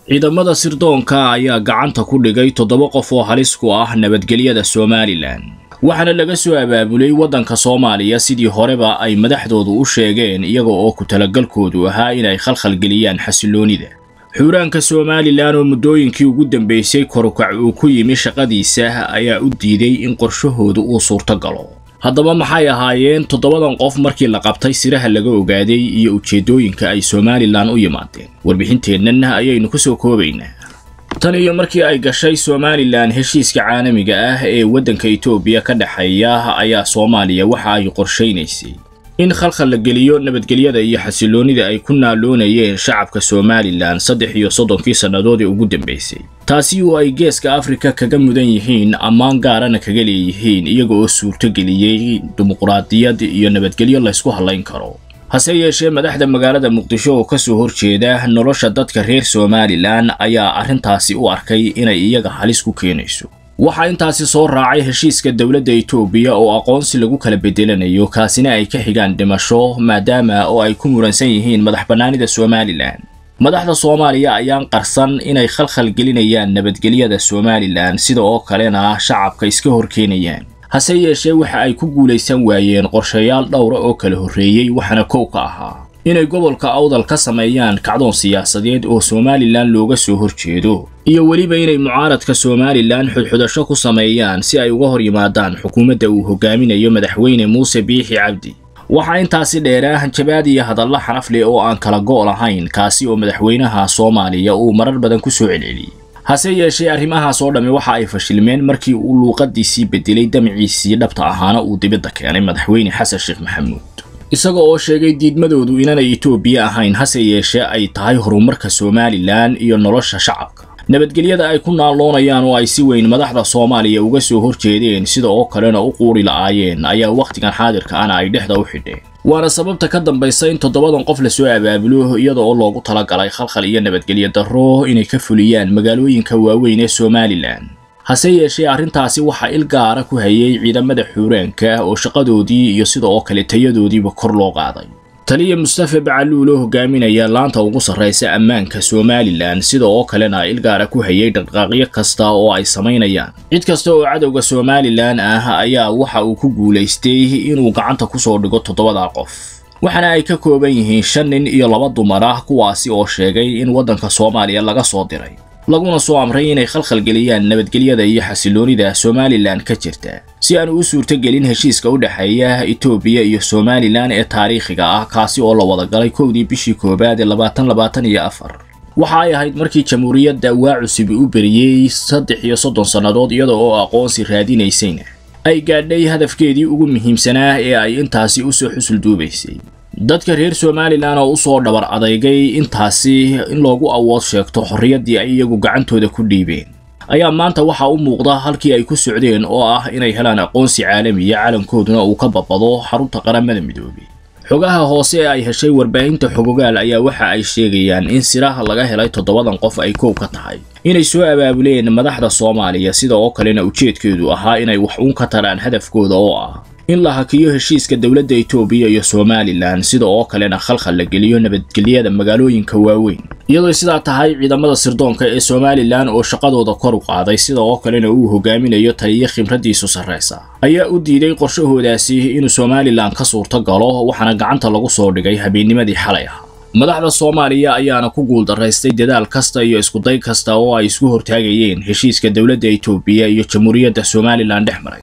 ciidamada sirdoonka ayaa gacanta ku dhigay toddoba qof oo halis ku ah nabadgelyada somalilan waxaana laga soo abaabulay waddanka soomaaliya sidii horeba ay madaxdoodu u sheegeen iyaga oo ku talagalkoodu ahaa inay khalkhalgeliyaan xasiloonida xuuraanka somalilan oo muddooyinkii ugu dambeysay korukac uu ku yimi shaqadiisa ayaa u diiday in qorshahoodu uu suurto galo haddaba maxay ahaayeen toddobadan qof markii la qabtay siraha laga ogaaday iyo ujeeddooyinka ay somalilan u yimaadeen warbixinteennan ayaynu ku soo koobaynaa tan iyo markii ay gashay somalilan heshiiska caalamiga ah ee waddanka etoobiya ka dhexeeya ayaa soomaaliya waxa ay qorshaynaysay in khalkhal la geliyo nabadgelyada iyo xasiloonida ay ku naaloonayeen shacabka somalilan saddex iyo soddonkii sannadood ee ugu dambaysay taasi oo ay geeska afrika kaga mudan yihiin ammaan gaarana kaga leeyihiin iyaga oo suurtogeliyey dimuqraadiyad iyo nabadgelyo laysku hallayn karo hase yeeshee madaxda magaalada muqdisho oo kasoo horjeeda nolosha dadka reer somalilan ayaa arrintaasi u arkay inay iyaga halis ku keenayso waxaa intaasi soo raacay heshiiska dowladda etoobiya oo aqoonsi lagu kala bedelanayo kaasina ay ka xigaan dhimasho maadaama oo ay ku muransan yihiin madax bannaanida somalilan madaxda soomaaliya ayaan qarsan inay khalkhal gelinayaan nabadgelyada somalilan sida oo kalena shacabka iska horkeenayaan hase yeeshee waxa ay ku guulaysan waayeen qorshayaal dhowra oo kala horreeyey waxaana kow ka ahaa inay gobolka awdal ka sameeyaan kacdoon siyaasadeed oo somalilan looga soo horjeedo iyo weliba inay mucaaradka somalilan xudxudasho ku sameeyaan si ay uga hor yimaadaan xukuumadda uu hogaaminayo madaxweyne muuse biixi cabdi waxaa intaasi dheeraa hanjabaad iyo hadalla xanafle oo aan kala go' lahayn kaasi oo madaxweynaha soomaaliya uu marar badan ku soo celceliyey hase yeeshee arrimahaas oo dhammi waxa ay fashilmeen markii uu luuqadiisii bedelay damciisii dhabta ahaana uu dibadda keenay madaxweyne xasan sheekh maxamuud isaga oo sheegay diidmadoodu inaanay etoobiya ahayn hase yeeshee ay tahay horumarka somalilan iyo nolosha shacabka nabadgelyada ay ku naaloonayaan oo ay si weyn madaxda soomaaliya uga soo horjeedeen sida oo kalena u quuri la'aayeen ayaa wakhtigan xaadirka ana ay dhexda u xidheen waana sababta ka dambaysa in toddobadan qof lasoo abaabulo iyada oo loogu talagalay khalkhal iyo nabadgelyo darro inay ka fuliyaan magaalooyinka waaweyn ee somalilan hase yeeshee arrintaasi waxaa il gaara ku hayay ciidamada xuuraanka oo shaqadoodii iyo sida oo kale tayadoodiiba kor loo qaaday taliya mustafa bacaluul oo hogaaminaya laanta ugu sarraysa ammaanka somalilan sida oo kalena il gaara ku hayay dhaqdhaqaaqyo kasta oo ay samaynayaan cid kasta oo cadowga somalilan ah ayaa waxa uu ku guulaystay inuu gacanta kusoo dhigo toddobada qof waxaana ay ka kooban yihiin shan nin iyo laba dumar ah kuwaasi oo sheegay in waddanka soomaaliya laga soo diray laguna soo amray inay khalkhalgeliyaan nabadgelyada iyo xasiloonida somalilan ka jirta si aanu u suurtogelin heshiiska u dhexeeya etoobiya iyo somalilan ee taariikhiga ah kaasi oo la wada galay kowdii bishii koowaad ee labaatan labaatan iyo afar waxa ay ahayd markii jamhuuriyadda waa cusubi u beriyey saddex iyo soddon sannadood iyada oo aqoonsi raadinaysayna ay gaadhay hadafkeedii ugu muhiimsanaa ee ay intaasi usoo xusul duubaysay dadka reer somalilan oo usoo dhabar adeygay intaasi in loogu awood sheegto xorriyaddii ay iyagu gacantooda ku dhiibeen ayaa maanta waxaa u muuqda halkii ay ku socdeen oo ah inay helaan aqoonsi caalamiya calankooduna uu ka babado xarunta qaramada midoobay xogaha hoose ee ay heshay warbaahinta xogogaal ayaa waxa ay sheegayaan in siraha laga helay toddobadan qof ay kow ka tahay inay soo abaabuleen madaxda soomaaliya sida oo kalena ujeedkeedu ahaa inay wax uun ka taraan hadafkooda oo ah in la hakiyo heshiiska dowladda etoobiya iyo somalilan sida oo kalena khalkhal la geliyo nabadgelyada magaalooyinka waaweyn iyadoo sidaa tahay ciidamada sirdoonka ee somalilan oo shaqadooda kor u qaaday sida oo kalena uu hogaaminayo taliyo khibraddiisu sarraysa ayaa u diiday qorshahoodaasi inuu somalilan ka suurto galo waxaana gacanta lagu soo dhigay habeennimadii xalay ah madaxda soomaaliya ayaana ku guuldaraystay dadaal kasta iyo iskuday kasta oo ay isku hortaagayeen heshiiska dowladda etoobiya iyo jamhuuriyadda somalilan dhex maray